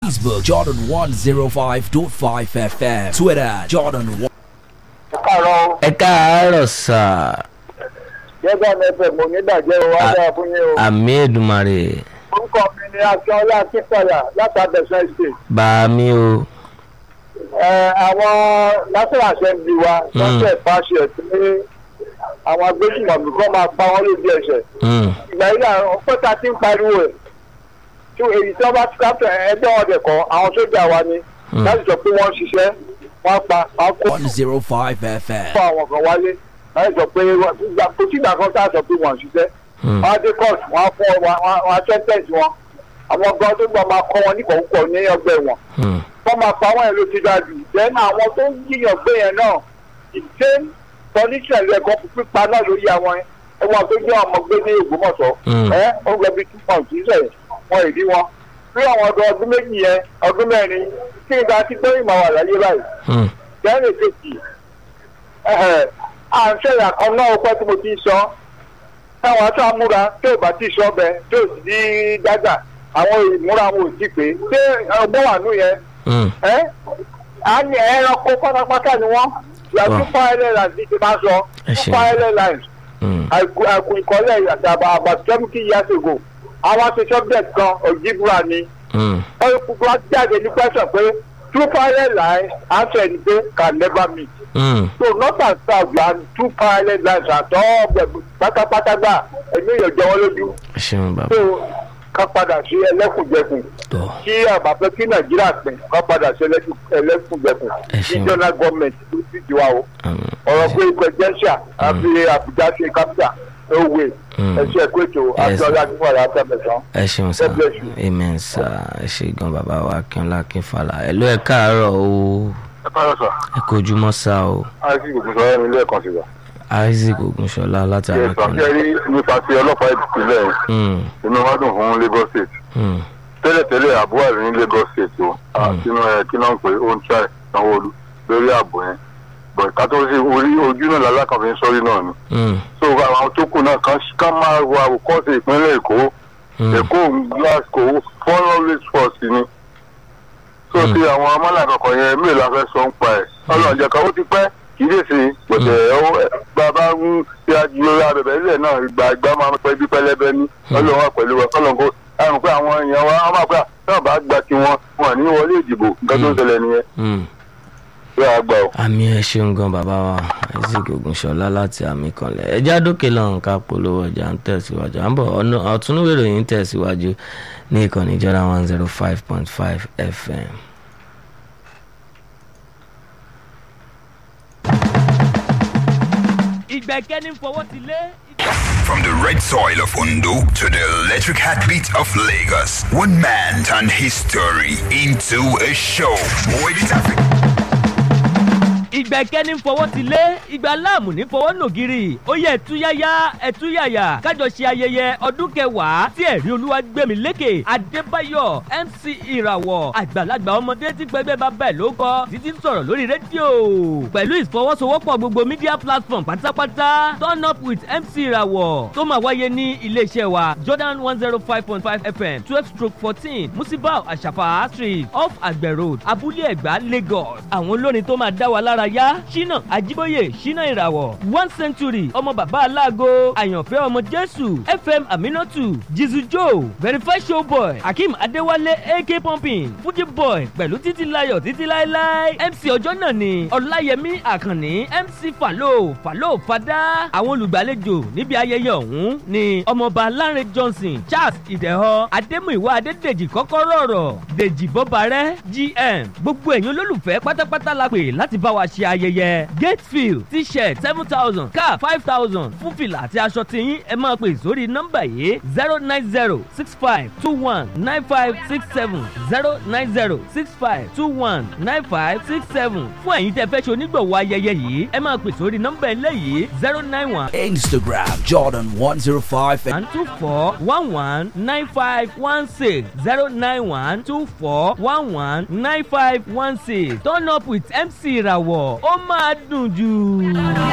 Facebook Jordan 105.5 FM. Twitter Jordan 1. káàárọ̀ ẹ káàárọ̀ sà gẹ́gẹ́ bí ẹgbẹ́ mo ní ìdàjẹ́ o wá dára fún yín o. àmì èdùmàrè orúkọ mi ni akínọlá akínfàyà látàbẹ̀sẹ̀ state. bá mi o ẹ àwọn national assembly wa lọ́sẹ̀ pàṣẹ pé àwọn agbésùnmọ̀mí kan máa pa wọ́n lójú ẹsẹ̀. Mm, ìgbà yìí àwọn pẹ́ta ti ń pariwo ẹ̀ tí èyí tí wọ́n bá ti káfẹ́ ẹgbẹ́ wọn dẹ̀ kọ́ àwọn sójà wa ni láti sọ pé wọ́n ń ṣiṣẹ́ wọ́n pa wọ́n kó 105 FM. fún àwọn kan wálé láti sọ pé wọ́n- ìgbà- kò sí ìgbà kan tá a sọ pé wọ́n ń ṣiṣẹ́ mm, wọ́n á dé court wọ́n á fún ọ wọ́n á sẹ́ńtẹ̀sì wọn àwọn gan tó gbọ́ máa kọ́ wọn ní kọ̀ọ̀kọ̀ ní ọgbẹ́ wọn mm, wọ́n máa pa wọ́n yẹn ló ti dájú then àwọn tó ń yíyan gbé yẹn náà ìdè condition rẹ̀ gan pípa náà lórí àwọn ẹ̀wọ̀n tó jẹ́ ọmọ gbé ní Ògbómọ̀ṣọ́ Mm. ẹ̀ ó gbẹ bí two months sísẹ̀ wọn ìdí wọn bí àwọn ọdún ọdún méjì yẹn ọdún mẹ́rin kí n ga sí pé ìmọ̀ wà láyé báyìí mm, bẹ́ẹ̀ni kejì ẹ̀hẹ̀ à ń ṣẹ̀yà kan náà pẹ́ tí mo ti sọ táwọn aṣọ amúra tí ò bá ti sọ bẹ tí ò sì ní dájà àwọn ìmúra wọn ò sí pé ṣé ọgbọ́n wà nù yẹn mm, ẹ́ á ní ẹranko pátápátá ni wọ́n yàtú Wow. fire airlines ní ti máa sọ Ẹ ṣeun. fire airlines mm, àìkú àìkú ìkọ́lẹ̀ àtàbà about seventy years ago àwọn aṣọ subject kan òjìbúra ni mm, ọ̀rẹ́kùnkùn á jáde ní question pé two fire airlines answer ni pé can never meet mm. so north and south and two parallel lines àtọ́ ọ̀gbẹ̀gbẹ̀ pátápátá gbà ẹ̀mí èèyàn jẹ wọ́n lójú ẹ ṣeun bàbá so ká padà sí ẹlẹ́kùnjẹkùn tọ́ kí àbàfẹ́ kí nàìjíríà pín ká padà sí ẹlẹ́kùn- ẹlẹ́kùnjẹkùn Ẹ ṣeun. regional government ló sì ti wá o àmì ọ̀rọ̀ pé presidential àfi àbújá ṣe capital òwe Mm. ẹ̀ṣẹ̀ kóètò àtọ́lá tí wọ́n rà tẹ̀mẹ̀sán. ẹ ṣeun sà God bless you. amen sà ẹ ṣe gan bàbá wa akínọlá akínfàlà ẹ ló ẹ káàárọ̀ o ẹ káyọ̀ sọ ẹ kojúmọ́ sá o àìsí ìgbòkùn sọ̀rọ̀ mi lẹ́ẹ̀kan sí wa. isaac ogunṣọlá láti ṣe sọ arákùnrin rí nípa ti ọlọ́pàá ìpínlẹ̀ Mm, inú wa dùn fún Lagos State. mm, tẹ́lẹ̀tẹ́lẹ̀ àbú àrí ní Lagos State o àtinú ẹ̀ kí náà ń pè ó ń tíráì sanwó-olu lórí ààbò yẹn bọ̀ ká tó ṣe orí ojú náà lálákàn fi ń sọ́rí náà ni mm, so àwọn tó kù náà kàn ká máa wo àwòkọ́ṣe ìpínlẹ̀ Èkó mm, Èkó Glasgow four always force ni so Mm. ti àwọn amọ́nà kọ̀ọ̀kan yẹn mí la fẹ́ sọ ń pa ẹ̀ ọlọ́ọ̀jẹ̀ kan ó ti pẹ́ kì í dè sí pẹ̀tẹ̀ bàbá ń ṣe àjùlọ abẹ̀bẹ̀ ilẹ̀ náà ìgbà ìgbà máa ń pẹ́ bí pẹ́lẹ́bẹ́ ní ọlọ́run wà pẹ̀lú wa kọ́lọ́n kó àrùn pé àwọn èèyàn wa wọ́n máa pẹ́ náà bá gba tiwọn wọn ní wọlé ìdìbò nǹkan tó ń ṣẹlẹ̀ nìyẹn mm. bí wàá gbà ó. àmì ẹ ṣeun gan bàbá wa isaac ogunṣọlá láti àmì kanlẹ̀ ẹjá dókè lọ́hùn ká polówó ọjà ń tẹ̀síwájú à ń bọ̀ ọ̀nà ọ̀túnúwé ìròyìn ń tẹ̀síwájú ní ìkànnì ìjọra one zero five point five fm. ìgbẹ́kẹ́ni fọwọ́ ti lé. From the red soil of Ondo to the electric heartbeat of Lagos, one man turned his story into a show. Boy, it's Africa. ìgbẹ́kẹ́ni fọwọ́ ti lé ìgbà láàmù ní fọwọ́ nògiri ó yẹ ẹ̀túyáyá ẹ̀túyàyà kájọ ṣe ayẹyẹ ọdún kẹwàá tí ẹ̀rí olúwa gbẹ̀mí lékè adébáyọ̀ mc ìràwọ̀ àgbàlagbà ọmọdé tí pẹ́gbẹ́ bá bẹ̀ ló kọ́ títí ń sọ̀rọ̀ lórí rédíò pẹ̀lú ìfọwọ́sowọ́pọ̀ gbogbo media platform pátápátá turn up with mc ìràwọ̀ tó máa wáyé ní iléeṣẹ́ wa jordan one zero five point five fm twelve stroke fourteen musibau àṣàfà street off àgbẹ̀ road abúlé ẹ̀gbá lagos àwọn olórin tó máa dá wa lára yá ṣínà àjíbóyè ṣínà ìràwọ̀ one century ọmọ bàbá aláàgọ́ àyànfẹ́ ọmọ jésù fm aminatu jizu joe verify show boy akeem adéwálé ak pumping fuji boy pẹ̀lú títí layọ̀ títí láéláé mc ọjọ́ náà ni ọláyẹmí àkànní mc falo falo fada àwọn olùgbàlejò níbi ayẹyẹ ọ̀hún ni ọmọọba lánrẹ johnson charles ìdẹ̀họ adémúìwá adédèjì kọ́kọ́rọ́ ọ̀rọ̀ dèjì bọ́barẹ́ gm gbogbo ẹ̀yin olólùfẹ́ pátápátá la pè láti bá wa ṣe ayẹyẹ gatefield t-shirt seven thousand cap five thousand fún fìlà àti aṣọ tiyín ẹ máa pè sórí nọ́mbà yìí zero nine zero six five two one nine five six seven zero nine zero six five two one nine five six seven fún ẹ̀yin tẹ́ fẹ́ ṣe onígbọ̀wọ́ ayẹyẹ yìí ẹ máa pè sórí nọ́mbà eléyìí zero nine one Instagram Jordan 105 one two four one one nine five one six zero nine one two four one one nine five one six turn up with mc ìràwọ̀ ó máa dùn jù.